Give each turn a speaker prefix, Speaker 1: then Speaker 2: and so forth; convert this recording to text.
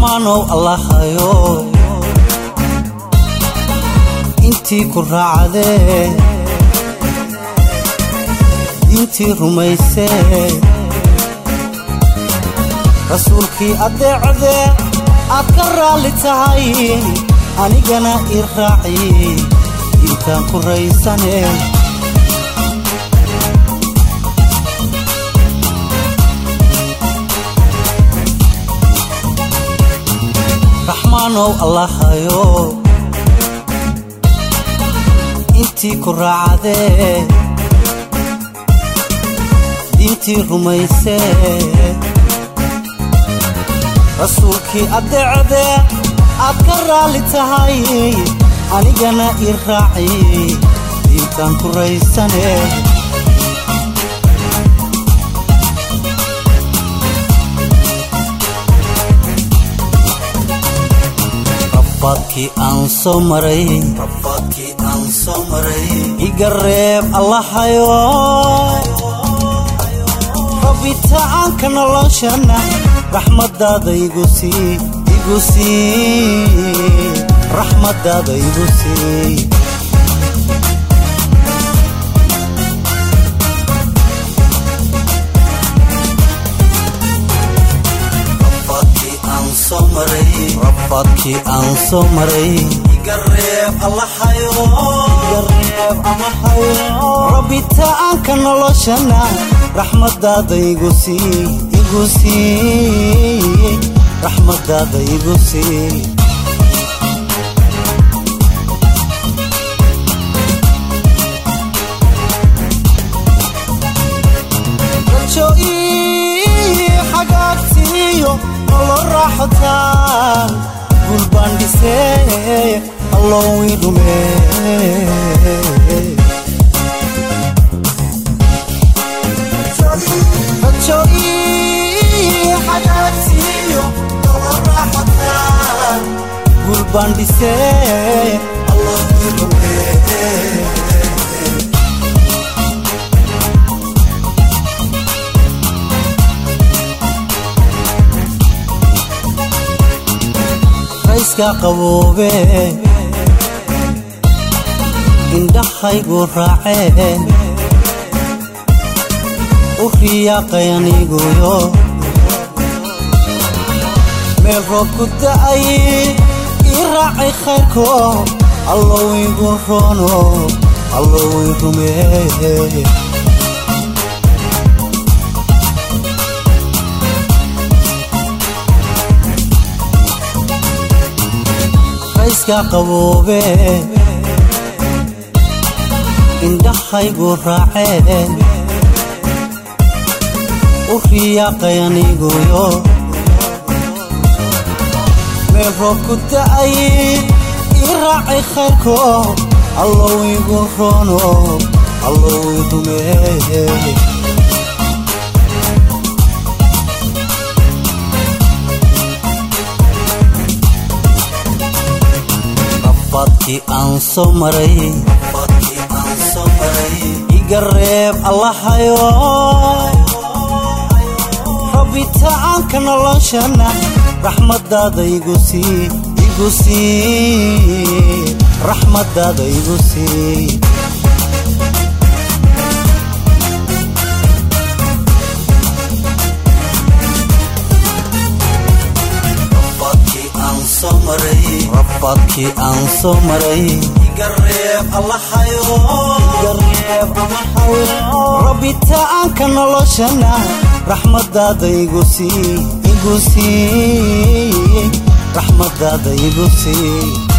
Speaker 1: raxmaanow allahayo intii ku raacdee diintii rumaysee rasuulkii addeecdee aad ka raalli tahay anigana ii raaci diintaan ku raysane raxmaanow allahayo intii ku raacdee diintii rumaysee rasuulkii addeecdee aad ka raalli tahay anigana ii raaci diintaan ku raysane rafaadkii aan soo maray rafaadkii aan soo maray iga reeb allahayo rabitaanka noloshana raxmadaada igu sii igu sii raxmadaada igu sii rafaadkii aan soo maray rafaadkii aan soo maray iga reeb allahayo iga reeb allahayo rabitaanka noloshana raxmadaada igu sii igu sii raxmadaada igu sii rajo ii xagaagtiiyo nolo raaxotaa gul baan dhisee allowii dhumee rajo ii xagaagtiiyo nolo raaxotaa gul baan dhisee allowii dhumee rayska qaboobe indhahaygu raaceen u riyaaqay aniguyo meel roob ku da'ay ii raacay khayrko allow igu roono allow i rumeeye rayska qaboobe indhahaygu raaceen u riyaaqay aniguyo meel roob ku da'ay ii raacay khayrko allow igu roono allow i rumeeye rafaadkii aan soo maray rafaadkii aan soo maray iga reeb allahayo rabitaanka noloshana raxmadaada igu sii igu sii raxmadaada igu sii rafaadkii aan soo maray rafaadkii aan soo maray iga reeb allahayo iga reeb allahayo rabitaanka noloshana raxmadaada igu sii igu sii raxmadaada igu sii